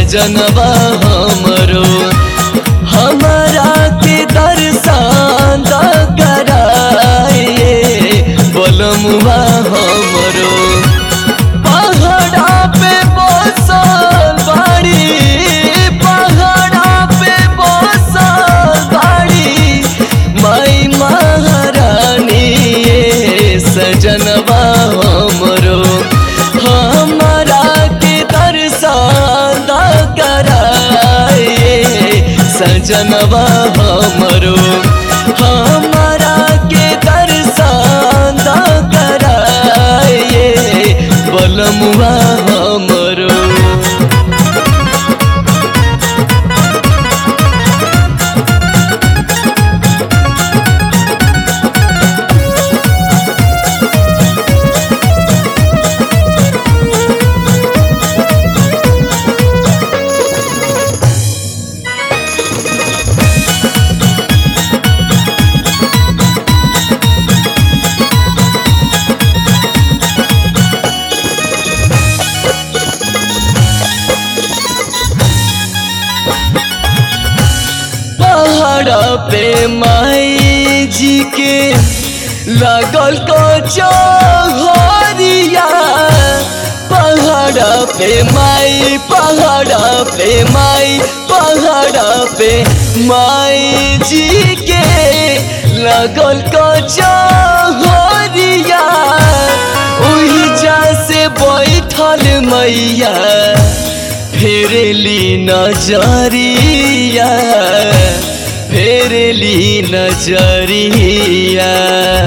सजनवा हमरो हमारा के दर्शन द कराए बोलमुआ हमरो पहाड़ा पे बसल बाड़ी पहाड़ा पे बसल बाड़ी माई महारानी ये सजनवा हमरो हमारा के दर्शन द कराए सजनवा हमरो हमारा के दर्शन द कराए बलमुआ हमरो पहाड़ पे माई जी के लगल को चौहरिया पहाड़ पे माई पहाड़ पे माई पहाड़ पे माई जी के लगल को चौहरिया ओही जा से बैठल मैया फेरली नजरिया फेरली नजरिया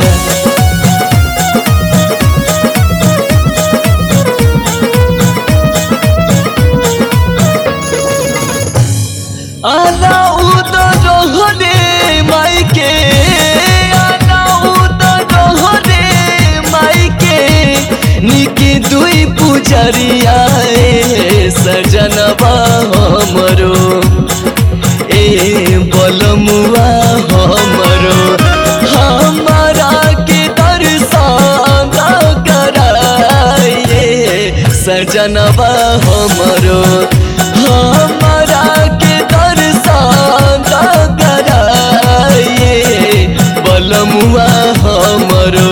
आना उदर रे माइके आना उदर रे माइके निकी दुई पुजरिया ए सजनवा हमरो ए बलमुआ हमरो हमारा के दर्शन कराए सजनवा हमरो हमारा के दर्शन कराए बलमुआ हमरो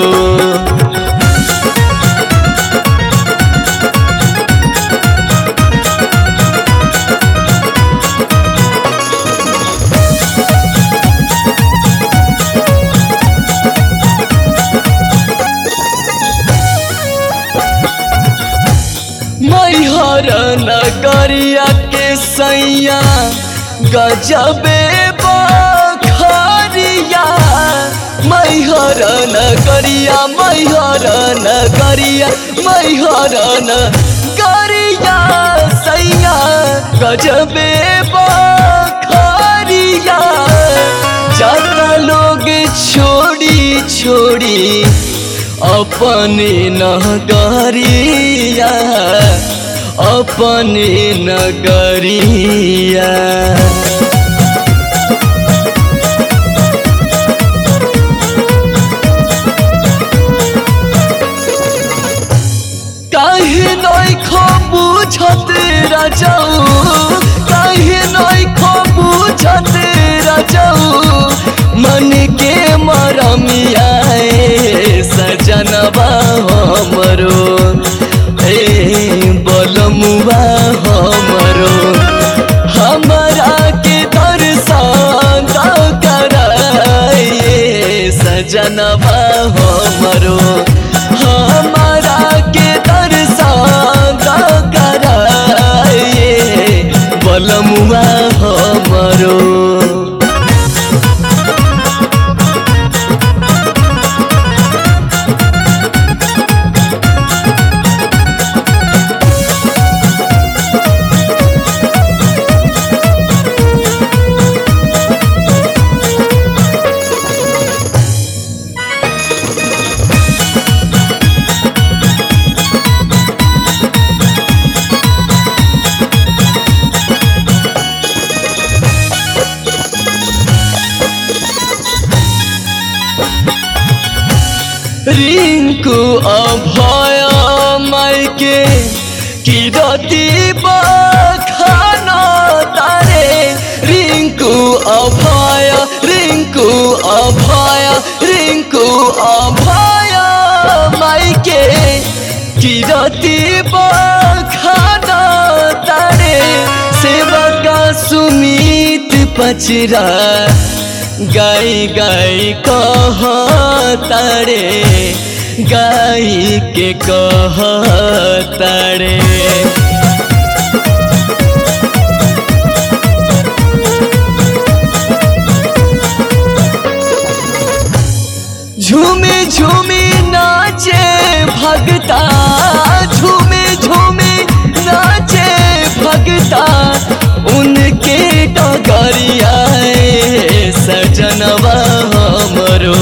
मैहर नगरिया के सैया गजबे बखरिया मैहर नगरिया मैहर नगरिया मैहर नगरिया सैया गजबे बखरिया ज्यादा लोग छोड़ी छोड़ी अपने नगरिया अपने नगरिया काहे नई खो बुझत राजाऊ काहे नई खो बुझत राजाऊ मन के मरमिया ए सजनवा हमरो ए बलमुआ हमरो हमरा के दर्शन कराए सजनवा हमरो हमारा के दर्शन कराए बलमुआ हमरो रिंकू अभय मायके किरती बखान अभय रिंकू अभय रिंकू अभय माई के किरती बखाना तारे सेवा का सुमित पचरा गाई गाई कह तारे गाई के कह तारे झूमे झूमे नाचे भगता झूमे झूमे नाचे भगता उनके डगरिया सजनवा हमरो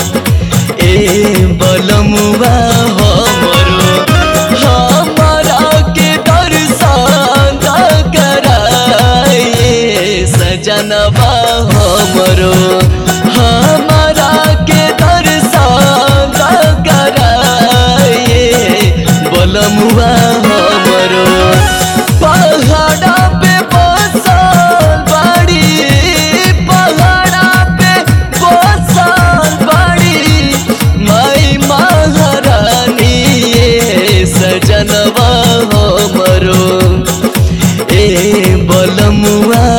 ए बलमुआ हमरो हमारा के दर्शन कराए सजनवा हमरो हमारा के दर्शन कराए बलमुआ हमरो पहाड़ा पे बसल बाड़ी पहाड़ा पे बसल बाड़ी माई महारानी ये सजनवा हमरो ए बलमुआ